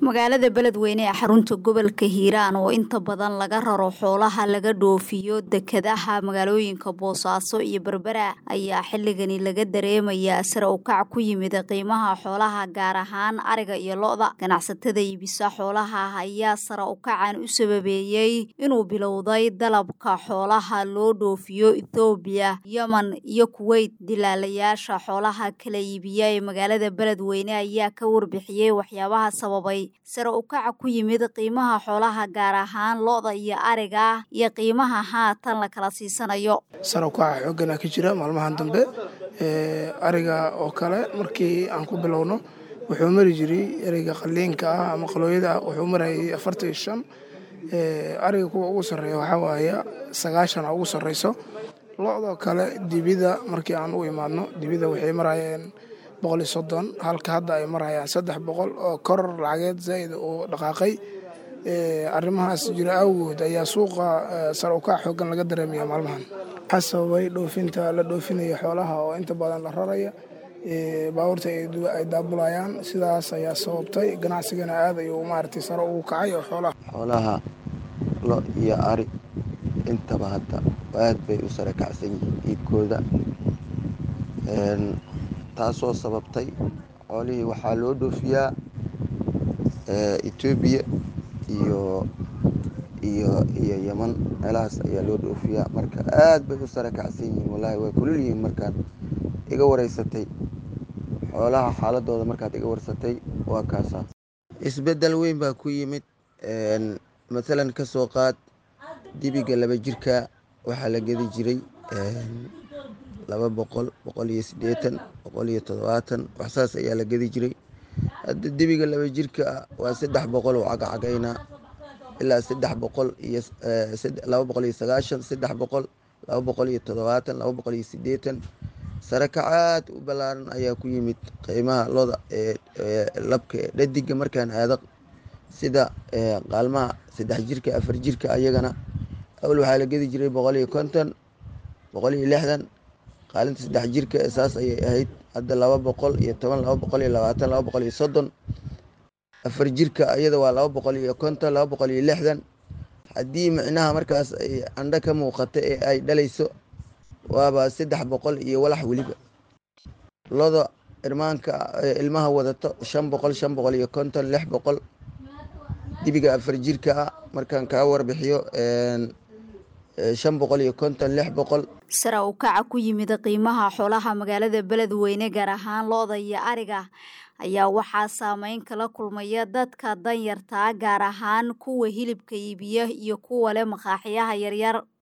magaalada beledweyne ee xarunta gobolka hiiraan oo inta badan laga raro xoolaha laga dhoofiyo dekadaha magaalooyinka boosaaso iyo berbera ayaa xilligani laga dareemayaa sare ukac ku yimid qiimaha xoolaha gaar ahaan ariga iyo lo-da ganacsatada iibisa xoolaha ayaa sare ukacan u sababeeyey inuu bilowday dalabka xoolaha loo dhoofiyo ethoobiya yemen iyo kuweyt dilaalayaasha xoolaha kala iibiya ee magaalada beledweyne ayaa ka warbixiyey waxyaabaha sababay sare ukaca ku yimid qiimaha xoolaha gaar ahaan lo-da iyo ariga iyo qiimaha haatan la kala siisanayo sare ukaca xoogana ka jira maalmahan dambe ariga oo kale markii aan ku bilowno wuxuu mari jiray ereyga qaliinka ah ama qalooyada ah wuxuu marayay afartan iyo shan ariga kuwa ugu sarreeya waxaa waaye sagaashan ugu sarreyso lo-doo kale dibida markii aan u imaadno dibida waxay marayeen boqol iyo soddon halka hadda ay marayaan saddex boqol oo koror lacageed zaa'id uu dhaqaaqay arrimahaas jira awgood ayaa suuqa sare ukac xoogan laga dareemaya maalmahan waxaa sababay dhoofinta la dhoofinayo xoolaha oo inta badan la raraya baabuurta ay daabulayaan sidaas ayaa sababtay ganacsigana aad ayuu maaragtay sare ugu kacay oo xoolaha xoolaha lo iyo ari intaba hadda aad bay u sare kacsan yihiin iibkooda taasoo sababtay xoolihii waxaa loo dhoofiyaa etoobiya iyo iyo iyo yeman meelahaas ayaa loo dhoofiyaa marka aad bay u sare kacsan yihiin wallaahi way kulul yihiin markaad iga wareysatay xoolaha xaaladooda markaad iga warsatay waa kaasaa isbeddel weyn baa ku yimid mathalan ka soo qaad dibiga laba jirka waxaa la gedi jiray laba boqol boqol iyo siddeetan boqol iyo toddobaatan waxsaas ayaa la gedi jiray hadda dibiga laba jirka waa saddex boqol oo cagacagaynaa ilaa saddex boqol iyo laba boqol iyo sagaashan saddex boqol laba boqol iyo toddobaatan laba boqol iyo siddeetan sare kacaad u ballaaran ayaa ku yimid qiimaha loda ee labka ee dhadiga markaan aado sida qaalmaha saddex jirka afar jirka ayagana awal waxaa la gedi jiray boqol iyo konton boqol iyo lixdan qaalinta saddex jirka saas ayay ahayd hadda laba boqol iyo toban laba boqol iyo labaatan laba boqol iyo soddon afar jirka iyada waa laba boqol iyo konton laba boqol iyo lixdan haddii micnaha markaas ay candho ka muuqata ee ay dhalayso waaba saddex boqol iyo walax weliba loda irmaanka ilmaha wadato shan boqol shan boqol iyo konton lix boqol dibiga afar jirka ah markaan kaa warbixiyo shan boqol iyo konton lix boqol sare ukaca ku yimid qiimaha xoolaha magaalada beledweyne gaar ahaan lo-da iyo ariga ayaa waxaa saameyn kala kulmaya dadka danyartaa gaar ahaan kuwa hilibka iibiya iyo kuwa leh maqaaxiyaha yaryar